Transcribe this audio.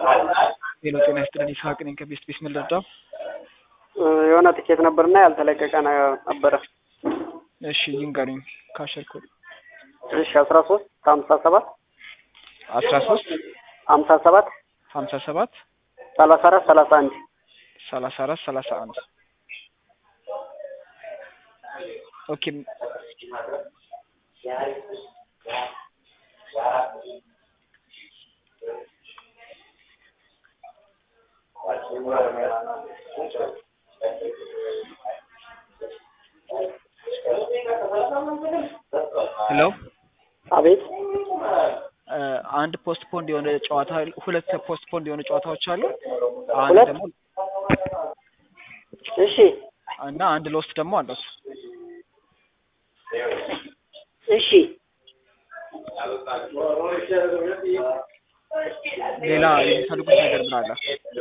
ሌሎ ጤና ይስጥልን ይስሐቅ ነኝ ከቤስት ቤስ ምን ልርዳው? የሆነ ትኬት ነበርና ያልተለቀቀ ነበረ። እሺ ይንገሩኝ። ካሸር ኮድ እሺ አስራ ሶስት ሀምሳ ሰባት አስራ ሶስት ሀምሳ ሰባት ሀምሳ ሰባት ሰላሳ አራት ሰላሳ አንድ ሰላሳ አራት ሰላሳ አንድ ኦኬ ሄሎ አቤት አንድ ፖስት ፖንድ የሆነ ጨዋታ ሁለት ፖስት ፖንድ የሆነ ጨዋታዎች አሉ። አንድ ሁለት? ደግሞ እሺ እና አንድ ሎስት ደግሞ አለው። እሺ ሌላ የሚፈልጉት ነገር ምን አለ?